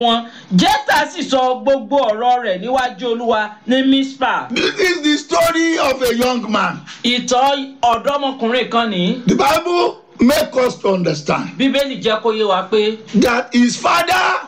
wọn jẹ́tà sì sọ gbogbo ọ̀rọ̀ rẹ̀ níwájú olúwa ní mispa This is the story of a young man. ìtọ́ ọ̀dọ́mọkùnrin kan ní The Bible make us to understand bíbélì jẹ́ kó yé wa pé that his father,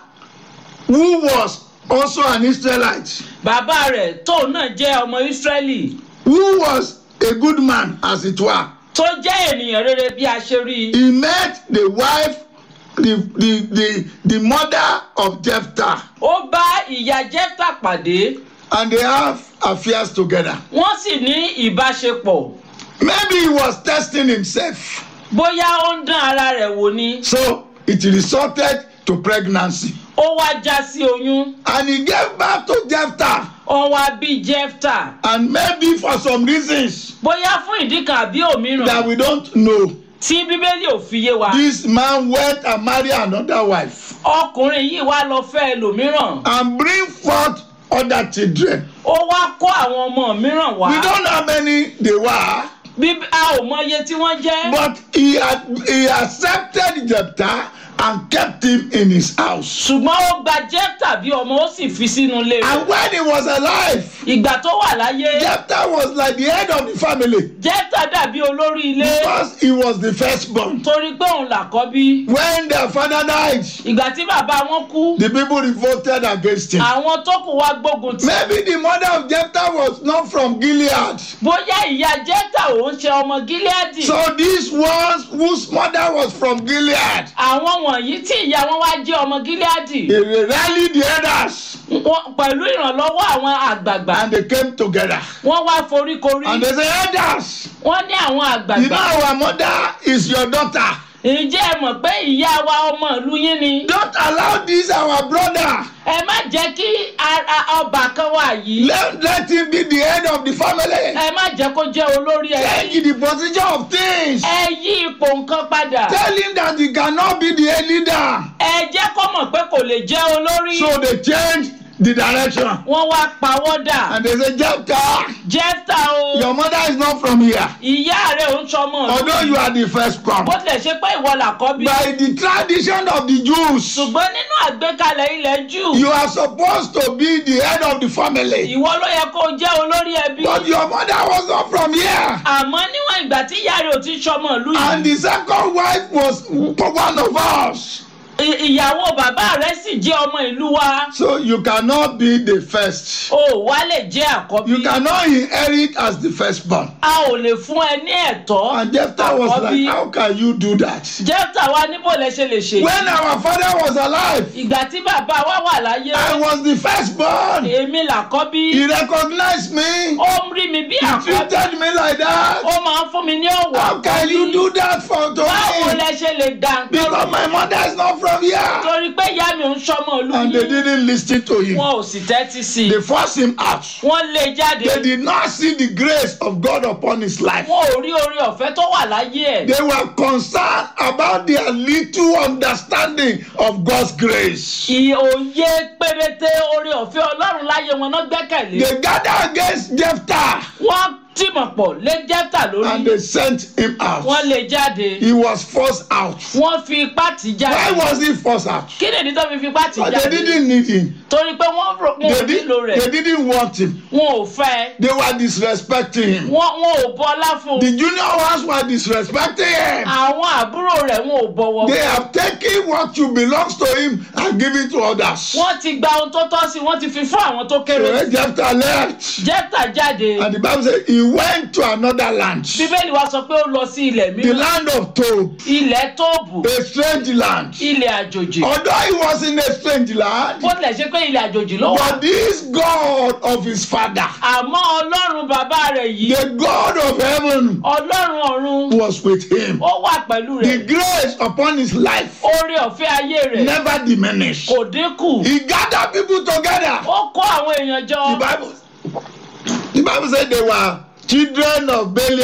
who was also an Israelite, bàbá rẹ̀ tóun náà jẹ́ ọmọ ìsírẹ́lì who was a good man, as it were, tó jẹ́ ènìyàn rere bí a ṣe rí i he met the wife, the, the, the, the mother of Jephthah, ó bá ìyá jẹ́tà pàdé and they have affairs together. wọ́n sì ní ìbáṣepọ̀ Maybe he was testing himself. bóyá ó ń dán ara rẹ̀ wò ni So it resulted to pregnancy. ó wá já sí oyún And he gave birth to Jephthah. ó wá bí jẹ́tà And maybe for some reasons bóyá fún ìdí kan àbí òmíràn that we don't know, tí bíbélì ò fi yé wa this man went and married another wife ọkùnrin yìí wá lọ fẹ́ ẹlòmíràn and bring forth other children. ó wá kó àwọn ọmọ mìíràn wá We don't know how many they were, bí a ò mọ iye tí wọ́n jẹ́ but he had he accepted Jephthah and kept him in his house. ṣùgbọ́n ó gba jẹ́tà bí ọmọ ó sì fi sínú ilé rẹ̀ And when he was alive, ìgbà tó wà láyé Jephthah was like the head of the family jẹ́tà dàbí olórí ilé because he was the firstborn. torí pé òun làkọ́bí When their father died, ìgbà tí bàbá wọn kú the people revolted against him. àwọn tó kù wá gbógun tì Maybe the mother of Jephthah was not from Gilead. bóyá ìyá jẹ́tà òun ṣe ọmọ gíláàdì So these ones whose mother was from Gilead, àwọn wọ̀nyí tí ìyá wọn wá jẹ́ ọmọ gíláàdì they rallied the others wọn- pẹ̀lú ìrànlọ́wọ́ àwọn àgbààgbà and they came together. wọ́n wá foríkorí And they say, Elders, wọ́n ní àwọn you know àgbààgbà our mother is your daughter. ǹjẹ́ ẹ mọ̀ pé ìyá wa ọmọ ìlú yín ni Don't allow this our brother. ẹ má jẹ́ kí ara ọba kan wà yìí Let, let him be the head of the family. ẹ má jẹ́ kó jẹ́ olórí ẹ Change the position of things. ẹ yí ipò nǹkan padà Tell him that he cannot be the head leader. ẹ jẹ́ kó mọ̀ pé kò lè jẹ́ olórí So they changed the direction. wọ́n wá pawọ́dà And they say, Jephthah, jẹ́fta o your mother is not from here. ìyá rẹ̀ ò ń sọmọ Although you are the firstborn. bó tilẹ̀ ṣe pé ìwọ làkọ́bí By the tradition of the Jews, ṣùgbọ́n nínú àgbékalẹ̀ ilẹ̀ jù you are supposed to be the head of the family. ìwọ ló yẹ kó jẹ́ olórí ẹbí But your mother was not from here. àmọ́ níwọ̀n ìgbà tí ìyá rẹ̀ ò ti sọmọ ìlú And yìí the second wife was one of us. ì- ìyàwó bàbá rẹ̀ sì jẹ́ ọmọ ìlú wa So you cannot be the first. o wá lè jẹ́ àkọ́bí You cannot inherit as the firstborn. a ò lè fún ẹ ní ẹ̀tọ́ And Jephthah was àkọ́bí like, How can you do that? jẹ́fta wa níbo lẹ ṣe lè ṣe When our father was alive, ìgbà tí bàbá wa wà láyé I was the firstborn. èmi làkọ́bí He recognized me. ó ń rí mi bí He àkọ́bí treated me like that. ó máa ń fún mi ní ọ̀wọ̀ How can you do that for to báwo me? lẹ ṣe lè dà nǹkan Because my mother is not from here. torí pé ìyá mi ò ń sọmọ ìlú And they yìí didn't listen to him. wọn ò sì tẹ́tí sí i They forced him out. wọ́n lé e jáde They did not see the grace of God upon his life. wọn ò rí orí ọ̀fẹ́ tó wà láyé ẹ̀ They were concerned about their little understanding of God's grace. ìòye péréte orí ọ̀fẹ́ ọlọ́run láyé wọn náà gbẹ́kẹ̀lé They gathered against Jephthah wọ́n tìmọ̀ pọ̀ lé jẹ́fta and lórí they sent him out. wọ́n lé e jáde He was forced out. wọ́n fi ipá tì í Why jáde was he forced out? kí nìdí tó fi fi ipá tì í But they jáde didn't need him. torí pé wọ́n rò wọn They, ò did, nílò rẹ̀ they didn't want him. wọn ò fẹ́ They were disrespecting him. wọn wọn ò bọlá fún The un junior ones were disrespecting him. àwọn àbúrò rẹ̀ wọn ò bọ̀wọ̀ They fún un have taken what you belongs to him and give it to others. wọ́n ti gba ohun tó tọ́ sí wọ́n ti fi fún àwọn tó So kéré when Jephthah left, jẹ́fta jáde and the Bible said he went to another land, bíbélì wa sọ pé ó lọ sí ilẹ̀ the mìíràn land of Tob, ilẹ̀ tóòbù a strange land. ilẹ̀ àjòjì Although he was in a strange land, bó tilẹ̀ ṣe pé ilẹ̀ àjòjì ló wà but this God of his father, àmọ́ ọlọ́run bàbá rẹ̀ yìí the God of heaven, ọlọ́run ọ̀run was with him. ó wà pẹ̀lú The rẹ̀ grace upon his life oore ọ̀fẹ́ ayé rẹ̀ never diminished. kò dínkù He gathered people together. ó kó àwọn èèyàn jọ The Bible, the Bible said they were children of Belial.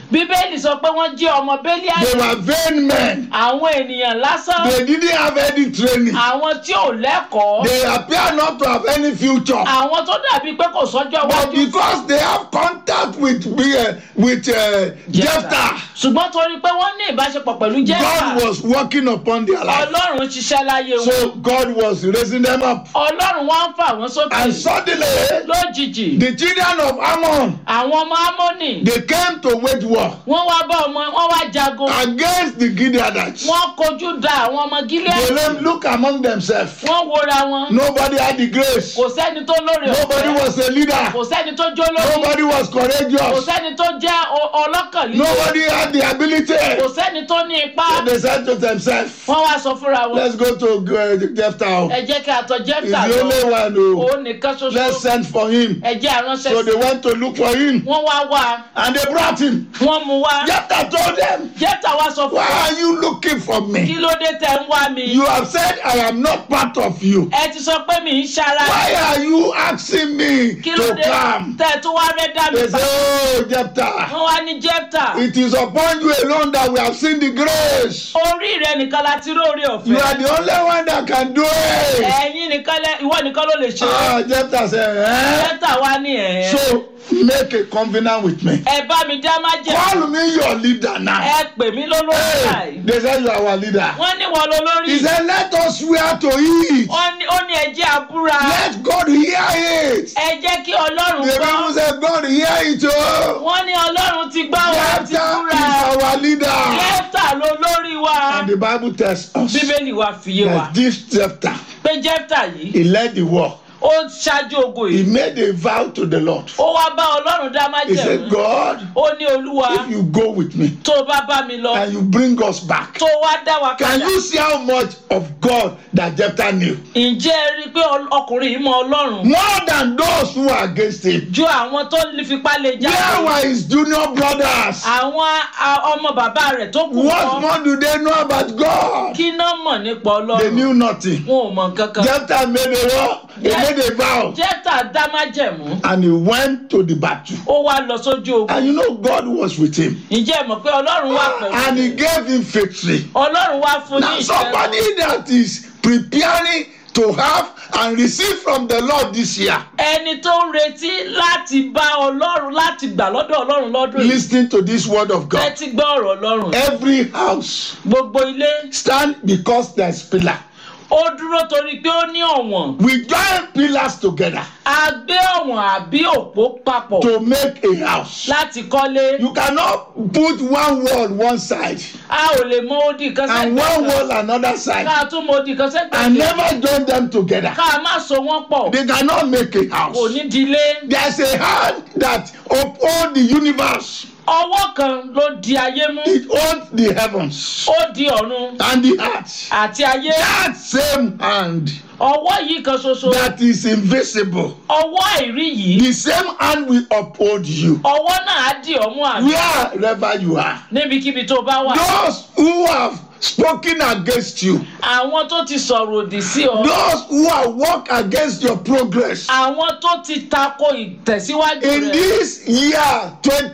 bíbélì sọ pé wọ́n jẹ́ ọmọ They bẹ́líàlì were vain men. àwọn ènìyàn lásán They didn't have any training. àwọn tí ò lẹ́kọ̀ọ́ They appear not to have any future. àwọn tó dàbí pé kò sọ́jọ́ But wájú because they have contact with uh, with uh, Jephthah, ṣùgbọ́n torí pé wọ́n ní ìbáṣepọ̀ pẹ̀lú God jẹ́fà was working upon their life. ọlọ́run ṣiṣẹ́ láyé wọn So God was raising them up. ọlọ́run wá ń fà wọ́n sókè And suddenly, lójijì the children of Ammon, àwọn ọmọ amónì they came to wage war wọ́n wá bá ọmọ wọ́n wá jagun against the Gileadites. wọ́n kojú da àwọn ọmọ They gílẹ̀ let look among themselves. wọ́n wora wọn Nobody had the grace. kò sẹ́ni tó lóore Nobody ọ̀fẹ́ was a leader. kò sẹ́ni tó jó lórí Nobody was kò courageous. sẹ́ni tó jẹ́ o- ọlọ́kàn líle Nobody had the ability. kò sẹ́ni tó ní ipá So they said to themselves, wọ́n wá sọ fúnra wọn let's go to uh, Jephthah. ẹ jẹ́ kí a tọ̀ He's jẹ́fà the lọ only one. Oh. òun nìkan ṣoṣo Let's send for him. ẹ jẹ́ àránṣẹ́ So sí they went to look for him. wọ́n wá wá And they brought him. wọ́n mú wá Jephthah told them, jẹ́fà wá sọ fún Why wa are you looking for kí me? ló dé tẹ̀ ń wá mi You have said I am not part of you. ẹ ti sọ pé mi ń ṣara Why are you asking me kí ló to dé come? tẹ̀ tó wá fẹ́ dá mi They bá say, Oh, Jephthah, wọ́n wá ní jẹ́fà it is upon you alone that we have seen the grace. orí rẹ nìkan la ti róore You ọ̀fẹ́ are the only one that can do it. ẹ̀yin nìkan lẹ ìwọ nìkan ló lè ṣe Ah, Jephthah said, eh? jẹ́fà wá ní ẹ̀ So make a covenant with me. ẹ bá mi dá má jẹ́ Call me your leader now. ẹ pè mí lólórí Hey, báyìí they said you are our leader. wọ́n ní wọ́n lólórí He said, Let us swear to it. wọ́n ní ó ní ẹjẹ́ àbúra Let God hear it. ẹ jẹ́ kí ọlọ́run The gbọ́ people said, God hear it. Oh. wọ́n ní ọlọ́run ti gbọ́ wọ́n ti Jephthah búra is our leader. jẹ́fà ló lórí wa And the Bible tells us bíbélì wa fi yé wa that this Jephthah, pé jẹ́fà yìí he led the war. ó ṣáájú ogun He yìí made a vow to the Lord. ó wá bá ọlọ́run dá má He said, jẹ̀mú God, ó ní olúwa if you go with me tó o bá bá mi lọ and you bring us back, tó wá dá wa can padà you see how much of God that Jephthah knew? ǹjẹ́ ẹ rí i pé ọl- ọkùnrin yìí mọ ọlọ́run More than those who are against him. ju àwọn tó fipá lè Where jáde were his junior brothers? àwọn a- ọmọ bàbá rẹ̀ tó kù What kọ́ more do they know about God? kí náà mọ̀ nípa They ọlọ́run knew nothing. wọn ò mọ̀ nǹkan kan Jephthah made a war, he Yes. made a vow, jẹ́fà dá má jẹ̀mú and he went to the battle. ó wá lọ sójú ogun And you know, God was with him, ǹjẹ́ ẹ mọ̀ pé ọlọ́run wà pẹ̀lú and he gave him victory. ọlọ́run wá fún ní Now, ìṣẹ́gun somebody that is preparing to have and receive from the Lord this year, ẹni tó ń retí láti bá ọlọ́run láti gbà lọ́dọ̀ ọlọ́run lọ́dún yìí listening to this word of God. tẹ́tí gbọ́ ọ̀rọ̀ ọlọ́run Every house gbogbo ilé stand because there's pillar. ó dúró torí pé ó ní ọ̀wọ̀n We join pillars together a gbé ọ̀wọ̀n àbí òpó papọ̀ to make a house. láti kọ́lé You cannot put one wall one side a ò lè mọ odi kan and one sẹ́gbẹ̀ẹ́ wall another side ká tún mọ odi kan and sẹ́gbẹ̀ẹ́ never join them together. ká má so wọ́n pọ̀ They cannot make a kò house. ní dilé There's a hand that uphold the universe. ọwọ́ kan ló di ayé mú It owns the heavens ó di ọ̀run and the earth. àti ayé That same hand ọwọ́ yìí kan ṣoṣo that is invisible. ọwọ́ àìrí yìí The same hand will uphold you ọwọ́ náà á di ọmú àmì wherever you are. níbikíbi tó bá wà Those who have spoken against you, àwọn tó ti sọ̀rọ̀ òdì sí ọ those who have worked against your progress àwọn tó ti tako ìtẹ̀síwájú in rẹ this year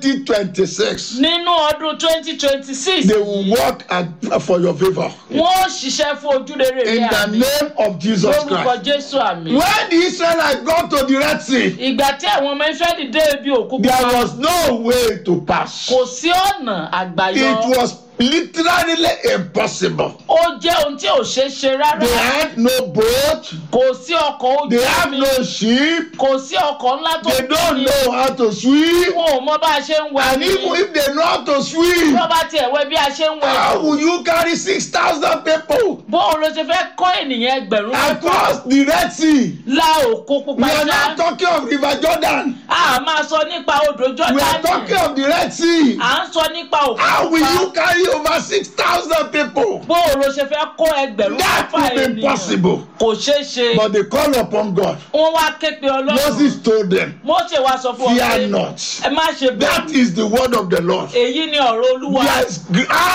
2026, nínú ọdún twenty twenty six they will work ag- for your favor. wọ́n ó ṣiṣẹ́ fún ojúrere In rẹ the àmì name of Jesus lórúkọ Christ. jésù àmì. When the Israelites got to the Red Sea, ìgbà tí àwọn ọmọ ìfẹ́lì dé ibi òkú there pupa was no way to pass. kò sí ọ̀nà àgbáyọ It was literally impossible. ó jẹ́ ohun tí ò ṣeé ṣe rárá They had no boat, kò sí ọkọ̀ ojú they have omi no ship, kò sí ọkọ̀ ńlá tó they don't ní know how to swim. wọn ò mọ bá a ṣe ń wẹ̀ And ní even if they know how to swim, tó bá tiẹ̀ wẹ̀ bí a ṣe ń wẹ̀ how will you carry 6,000 people bóun ló ṣe fẹ́ kọ́ ènìyàn ẹgbẹ̀rún mẹ́fà across the Red Sea? la òkú pupa We are já not talking of River Jordan. a máa sọ nípa odò We are talking jọ́dánì of the Red Sea. à ń sọ nípa òkú How will pupa you carry over 6,000 people? bóun ló ṣe fẹ́ kọ́ ẹgbẹ̀rún That mẹ́fà will be ènìyàn impossible. kò ṣeé ṣe But they call upon God. wọ́n wá ké pe ọlọ́run Moses told them, Mósè wá sọ fún ọ Fear pé not. ẹ má ṣe That bẹ̀rù is the word of the Lord. èyí ni ọ̀rọ̀ olúwa There is grand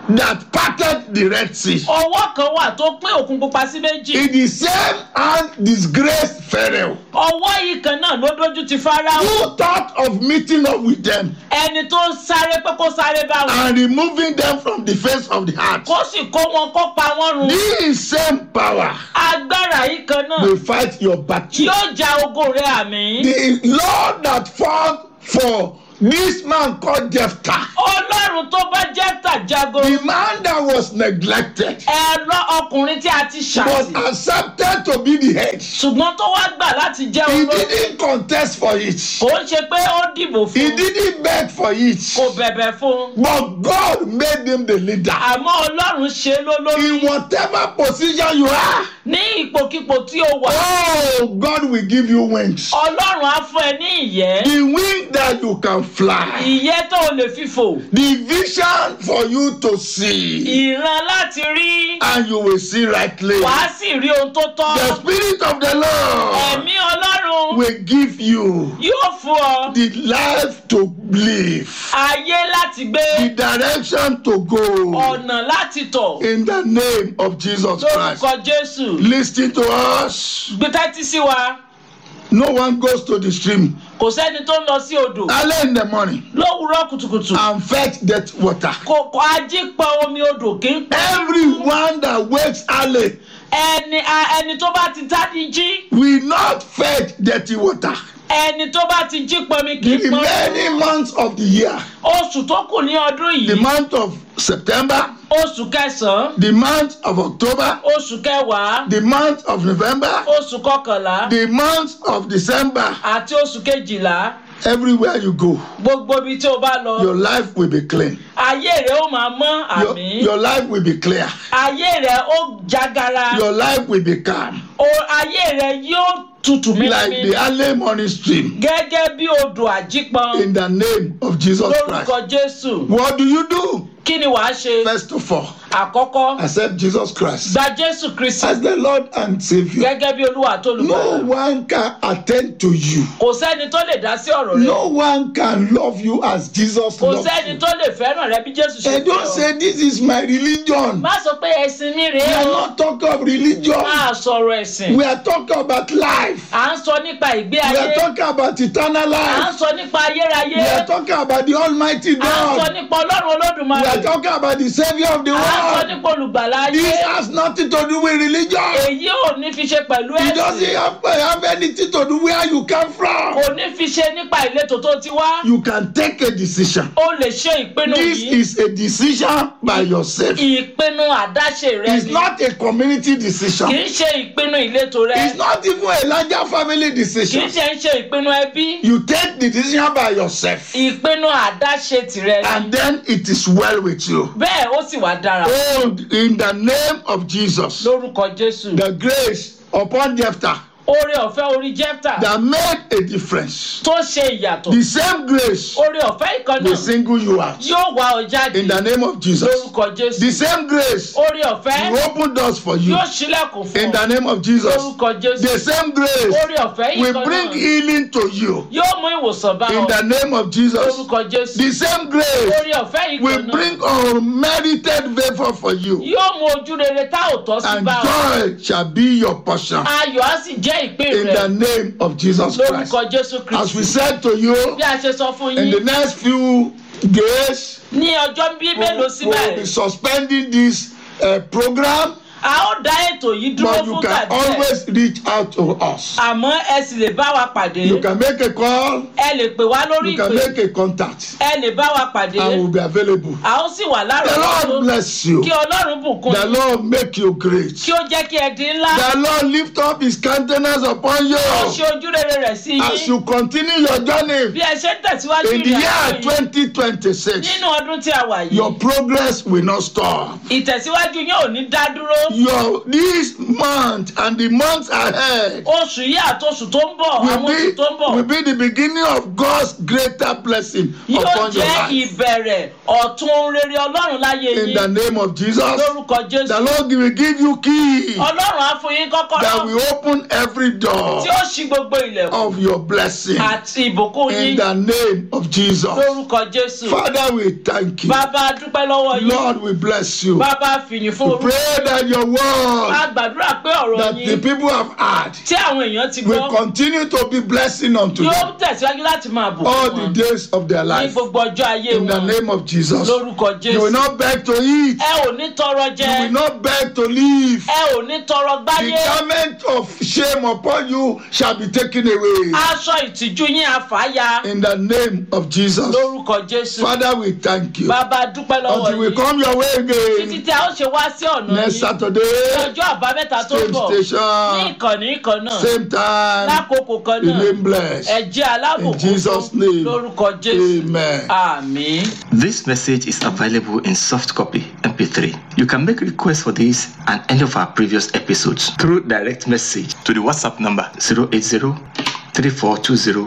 that parted the Red Sea. ọwọ́ kan wà tó pín òkun pupa sí méjì In the same hand disgraced Pharaoh. ọwọ́ yìí kan náà ló dójú ti Fáráò Who thought of meeting up with them ẹni tó ń sáré pé kó sáré bá wọn and removing them from the face of the earth? kó sì kó wọn kó pa wọn run This same power agbára yìí kan náà will fight your battle. yóò ja ogo rẹ àmì The Lord that fought for this man called Jephthah, ọlọ́run tó bá jẹ́ tàjago the man that was neglected, ẹ̀rọ ọkùnrin tí a ti was ṣàtì accepted to be the head. ṣùgbọ́n tó wá gbà láti jẹ́ He olórí didn't contest for it. kò ń ṣe pé ó dìbò He fún didn't beg for it. kò bẹ̀bẹ̀ fún But God made him the leader. àmọ́ ọlọ́run ṣe é lólórí In whatever position you are, ní ipòkípò tí ó wà oh, God will give you wings. ọlọ́run á fún ẹ ní ìyẹ́ The wing that you can fly. ìyẹ́ tó o lè fi fò The vision for you to see. ìran láti rí And you will see rightly. wàá sì rí ohun tó tọ́ The Spirit of the Lord ẹ̀mí ọlọ́run will give you yóò fún ọ the life to live, ayé láti gbé the direction to go. ọ̀nà láti tọ̀ In the name of Jesus Christ. lórúkọ jésù Listen to us. gbẹtẹ́tí sí wa No one goes to the stream kò sẹ́ni tó ń lọ sí odò early in the morning lówùúrọ̀ kùtùkùtù and fetch that water. kò kò ají pa omi odò kì í pa Everyone that wakes early ẹni a- ẹni tó bá ti tádí jí will not fetch dirty water. ẹni tó bá ti jí pọnmi kì í The pọn remaining months of the year, oṣù tó kù ní ọdún the yìí month of September, oṣù kẹsàn-án the month of October, oṣù kẹwàá the month of November, oṣù kọkànlá the month of December, àti oṣù kejìlá everywhere you go, gbogbo ibi tí o bá lọ your life will be clean. ayé rẹ ó máa mọ́ Your, àmì your life will be clear. ayé rẹ ó jágara Your life will be calm. o ayé rẹ yóò tutù Like mímí the early morning stream. gẹ́gẹ́ bí odò àjípọn In the name of Jesus Christ. lórúkọ jésù What do you do? kí ni wàá ṣe First of all, àkọ́kọ́ accept Jesus Christ gba jésù kristi as the Lord and Savior. gẹ́gẹ́ bí olúwa tó No lùbọ̀ one can attend to you. kò sẹ́ni tó lè dá sí ọ̀rọ̀ rẹ No one can love you as Jesus kò loves sẹ́ni you. tó lè fẹ́ràn rẹ bí jésù ṣe And don't fẹ́ ọ. say this is my religion. má sọ pé ẹ̀sìn mi We rèé are o not talking of religion. máa sọ̀rọ̀ ẹ̀sìn We are talking about life. à ń sọ nípa ìgbé We ayé are talking about eternal à ń life. sọ nípa ayérayé We are talking about the Almighty à ń sọ God. nípa ọlọ́run We olódùmarè are talking about the Savior of the à ń sọ world. nípa olùgbàlà ayé This has nothing to do with religion. èyí ò ní fi ṣe pẹ̀lú It doesn't ẹ̀sìn have, have anything to do where you come from. kò ní fi ṣe nípa ìletò tó ti wá You can take a decision. o lè ṣe ìpinnu This yìí is a decision by yourself. ìpinnu àdáṣe rẹ It's ni not a community kì decision. í ṣe ìpinnu ìletò rẹ It's not even a larger family kì í decision. ṣe ń ṣe ìpinnu ẹbí You take the decision by yourself, ìpinnu àdáṣe tìrẹ ni and then it is well with you. bẹ́ẹ̀ ó sì wá dára Oh, in the name of Jesus, lórúkọ jésù the grace upon Jephthah oore ọ̀fẹ́ orí jẹ́pítà that made a difference. tó ṣe ìyàtọ̀ The same grace oore ọ̀fẹ́ ìkan will náà single you out. yóò wá ọ jáde In the name of Jesus. lórúkọ jésù The same grace oore ọ̀fẹ́ will open doors for you. yóò ṣílẹ̀kùn fún In ọ the name of Jesus. lórúkọ jésù The same grace oore ọ̀fẹ́ will ìkan bring náà healing to you. yóò mú ìwòsàn bá In ọ the name of Jesus. lórúkọ jésù The same grace oore ọ̀fẹ́ will ìkan náà bring unmerited favor for you. yóò mú ojú rere tá ò tọ́ sí And bá ọ joy shall be your portion. ayọ̀ á sì jẹ́ ìpín In rẹ the name of Jesus Christ. lórúkọ jésù As we kristu said to you, bí a ṣe sọ fún in the yín next few days, ní ọjọ́ bíi we mélòó sí will be báyìí suspending this uh, program, a ó dá ètò yìí dúró but you fún can tàbí ẹ̀ always reach out to us. àmọ́ ẹ sì lè bá wa pàdé You can make a call, ẹ lè pè wá lórí you can ìpè make a contact, ẹ lè bá wa pàdé and we'll be available. a ó sì wà The lárọ̀ọ́wọ́tó Lord bless you. kí ọlọ́run bùkún The yín Lord make you great. kí ó jẹ́ kí ẹ di ńlá The Lord lift up his countenance upon ó you ṣe ojú rere rẹ̀ sí as yín you continue your journey bí ẹ ṣe ń tẹ̀síwájú in the ìrìn year àjò yìí 2026. nínú ọdún tí a wà yìí Your progress will not stop. ìtẹ̀síwájú yín ò ní dá dúró your this month and the months ahead oṣù yìí àtòṣù tó ń bọ̀ will àwọn oṣù be tó ń bọ̀ will be the beginning of God's greater blessing yóò upon your jẹ́ life. ìbẹ̀rẹ̀ ọ̀tun ohun rere ọlọ́run láyé In the yín name of Jesus, lórúkọ the jésù Lord will give you key ọlọ́run á fún yín that kọ́kọ́rọ́ will open every door tí ó ṣí gbogbo ilẹ̀kùn of your blessing. àti ìbùkún In yín the name of Jesus. lórúkọ jésù Father, we thank you. bàbá a dúpẹ́ lọ́wọ́ yín Lord, we bless you. bàbá a fìyìn fún We orúkọ pray that your word a gbàdúrà pé ọ̀rọ̀ that the yín people have heard tí àwọn èèyàn ti will gbọ́ continue to be blessing unto yóò them tẹ̀síwájú láti máa bùkún all wọn the days of their ní life. gbogbo ọjọ́ ayé In the wọn name of Jesus. lórúkọ You will jésù not beg to eat. ẹ ò ní tọrọ You jẹ will not beg to live. ẹ ò ní tọrọ The gbáyé garment of shame upon you shall be taken away. aṣọ ìtìjú yín àfàyà In the name of Jesus. lórúkọ jésù Father, we thank you. bàbá a dúpẹ́ lọ́wọ́ Until we yín come your way títí again tí a ó ṣe wá sí ọ̀nà next yín Saturday, ní ọjọ́ àbámẹ́ta tó same bọ̀ ní station, ìkànnì kan náà same time. lákòókò kan náà Remain blessed. ẹ jẹ́ alábòkún In Jesus' fún name. lórúkọ jésù Amen. àmín. This message is available in soft copy MP3. You can make requests for this and any of our previous episodes through direct message to the WhatsApp number 080 3420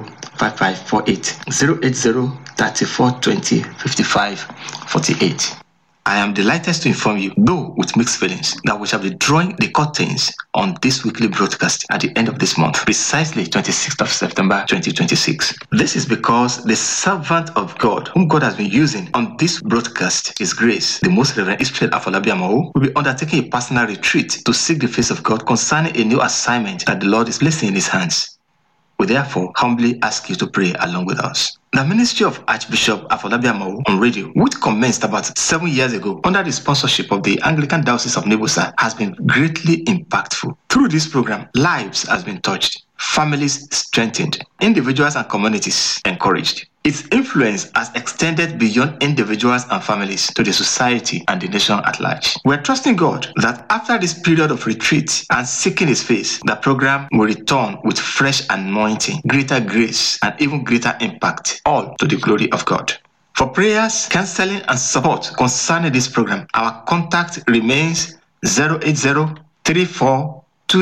5548 080 3420 55 48. I am delighted to inform you, though with mixed feelings, that we shall be drawing the curtains on this weekly broadcast at the end of this month, precisely 26th of September 2026. This is because the servant of God, whom God has been using on this broadcast, His Grace, the Most Reverend Israel Afolabi Amao, will be undertaking a personal retreat to seek the face of God concerning a new assignment that the Lord is placing in His hands. We therefore humbly ask you to pray along with us. The ministry of Archbishop Afolabi Amao on radio, which commenced about seven years ago under the sponsorship of the Anglican Diocese of Nebusa, has been greatly impactful. Through this program, lives has been touched, families strengthened, individuals and communities encouraged. Its influence has extended beyond individuals and families to the society and the nation at large. We're trusting God that after this period of retreat and seeking His face, the program will return with fresh anointing, greater grace, and even greater impact, all to the glory of God. For prayers, counseling, and support concerning this program, our contact remains 080 34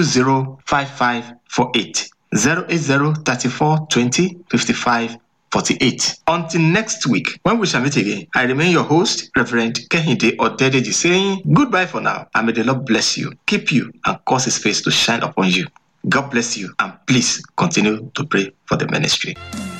205548 080 34 20 55 48. Until next week, when we shall meet again, I remain your host, Reverend Kehinde Odedeji, saying goodbye for now, and may the Lord bless you, keep you, and cause his face to shine upon you. God bless you, and please continue to pray for the ministry.